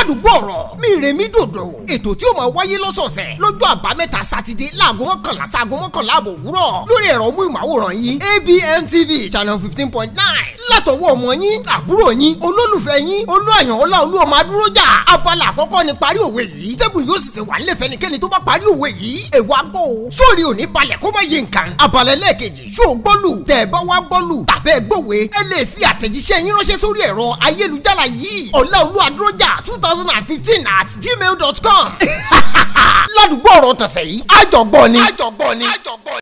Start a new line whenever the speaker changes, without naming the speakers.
ládùúgbò ọ̀rọ̀ mi rèmí dòdò ètò tí ó máa wáyé lọ́sọ̀ọ̀sẹ̀ lọ́jọ́ àbámẹ́ta sátidé láago mọ́kànlá sáago mọ́kànlá àbọ̀ òwúrọ̀ lórí ẹ̀rọ múìmáwòrán yìí ABN TV channel fifteen point nine látọwọ́ ọmọ yín àbúrò yín olólùfẹ́ yín olúàyàn ọlá olú ọmọ adúrójà abala àkọ́kọ́ ni parí òwe yìí tẹ́bù yóò sì ti wà nílẹ̀ fẹ́nikẹ́ni tó bá parí òwe yìí èèwọ̀ agbó o sórí òní balẹ̀ kó má yé nǹkan abala ẹlẹ́ẹ̀kejì ṣó o gbọ́lù tẹ̀ ẹ bá wá gbọ́lù tàbẹ́ gbòwe ẹ lè fi àtẹ̀jíṣẹ́ yín ránṣẹ́ sórí ẹ̀rọ ayélujára yìí ọlá olú adúrójà two thousand and fifteen at gmail dot com ládùúgbò ọ̀rọ̀ tọ̀sẹ̀ yìí àjọgbọ́ ni. àjọgbọ́ ni.